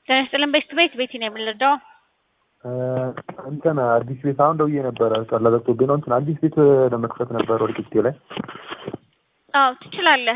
ጤና ይስጥልን ቤት ቤት ቤቲ ነው የምንረዳው። እንትን አዲስ ቤት አሁን ደውዬ ነበረ ቀላ ዘግቶብኝ ነው። እንትን አዲስ ቤት ለመክፈት ነበር ወደ ቂጤ ላይ። አዎ ትችላለህ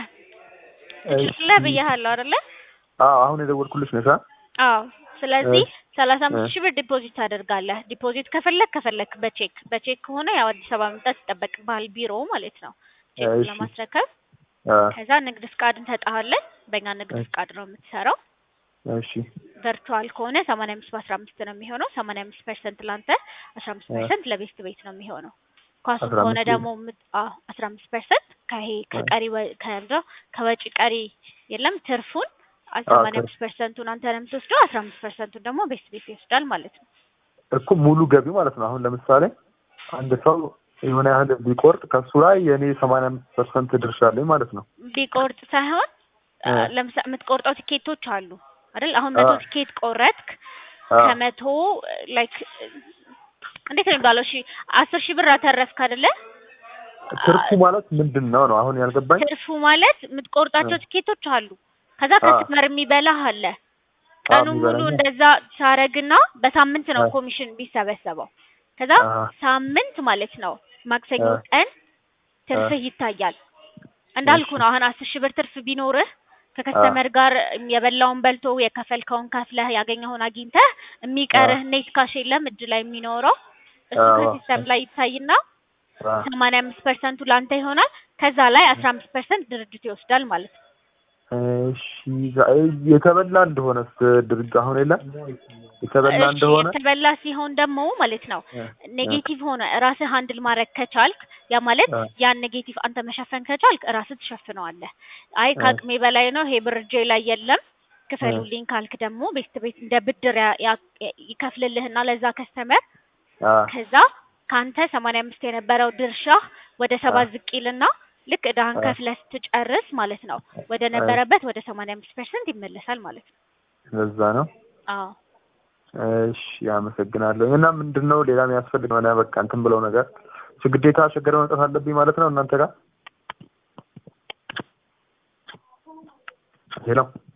ትችላለህ ብያለሁ አይደለ? አዎ አሁን የደወልኩልሽ ነሽ? አዎ ስለዚህ ሰላሳ አምስት ሺህ ብር ዲፖዚት ታደርጋለህ። ዲፖዚት ከፈለክ ከፈለክ በቼክ በቼክ ከሆነ ያው አዲስ አበባ መምጣት ይጠበቅብሃል፣ ቢሮ ማለት ነው ቼክ እሺ። ለማስረከብ። ከዛ ንግድ ፍቃድ እንሰጥሃለን። በእኛ ንግድ ፍቃድ ነው የምትሰራው። እሺ ቨርቹዋል ከሆነ ሰማንያ አምስት በአስራ አምስት ነው የሚሆነው። ሰማንያ አምስት ፐርሰንት ለአንተ አስራ አምስት ፐርሰንት ለቤስት ቤት ነው የሚሆነው። ኳሱ 15 ከሆነ ደግሞ አስራ አምስት ፐርሰንት ከይሄ ከቀሪ ወ- ከምንድነው ከወጪ ቀሪ የለም ትርፉን ሰማንያ አምስት ፐርሰንቱን አንተ ነው የምትወስደው። አስራ አምስት ፐርሰንቱን ደግሞ ቤስት ቤት ይወስዳል ማለት ነው። እኮ ሙሉ ገቢ ማለት ነው። አሁን ለምሳሌ አንድ ሰው የሆነ ያህል ቢቆርጥ ከሱ ላይ የእኔ ሰማንያ አምስት ፐርሰንት ድርሻ አለኝ ማለት ነው። ቢቆርጥ ሳይሆን አ። ለምሳሌ የምትቆርጠው ቲኬቶች አሉ አይደል? አሁን መቶ አ። ቲኬት ቆረጥክ አ፣ ከመቶ ላይክ እንዴት ነው የሚባለው? እሺ አስር ሺህ ብር አተረፍክ አይደለ? ትርፉ ማለት ምንድን ነው ነው አሁን ያልገባኝ። ትርፉ ማለት የምትቆርጣቸው አ። ቲኬቶች አሉ። ከዛ አ። ከስተመር የሚበላህ አለ። ቀኑ ሙሉ የሚበላኝ። እንደዛ ሳረግና በሳምንት ነው አ። ኮሚሽን ቢሰበሰበው። ከዛ አ። ሳምንት ማለት ነው ማክሰኞ አ። ቀን ትርፍህ ይታያል። እንዳልኩ እሺ። ነው። አሁን አስር ሺህ ብር ትርፍ ቢኖርህ ከከስተመር ጋር የበላውን በልቶ የከፈልከውን ከፍለህ ያገኘውን አግኝተህ የሚቀርህ ኔት ካሽ የለም እጅ ላይ የሚኖረው እሱ አዎ። ከሲስተም ላይ ይታይና አ፣ ሰማንያ አምስት ፐርሰንቱ ለአንተ ይሆናል። ከዛ ላይ አስራ አምስት ፐርሰንት ድርጅቱ ይወስዳል ማለት ነው። እሺ ዛ- የተበላ እንደሆነስ ድርጅት አሁን የለም የተበላ እሺ እንደሆነ የተበላ ሲሆን ደግሞ ማለት ነው እ፣ ኔጌቲቭ ሆነ ራስህ ሃንድል ማድረግ ከቻልክ ያ ማለት እ፣ ያን ኔጌቲቭ አንተ መሸፈን ከቻልክ ራስህ ትሸፍነዋለህ። አይ እ፣ ከአቅሜ በላይ ነው ይሄ ብር እጄ ላይ የለም ክፈሉልኝ ካልክ ደግሞ ቤት ቤት እንደ ብድር ያ- ያ- ይከፍልልህና ለዛ ከስተመር አ፣ ከዛ ከአንተ ሰማንያ አምስት የነበረው ድርሻ ወደ ሰባ አ፣ ዝቅ ይልና ልክ እዳህን አ፣ ከፍለህ ስትጨርስ ማለት ነው ወደ አ፣ ነበረበት ወደ ሰማንያ አምስት ፐርሰንት ይመለሳል ማለት ነው። ለዛ ነው። አዎ እሺ አመሰግናለሁ። እና ምንድን ነው ሌላ የሚያስፈልግ ሆነ በቃ እንትን ብለው ነገር እሱ ግዴታ ሸገር መምጣት አለብኝ ማለት ነው እናንተ ጋር ሄሎ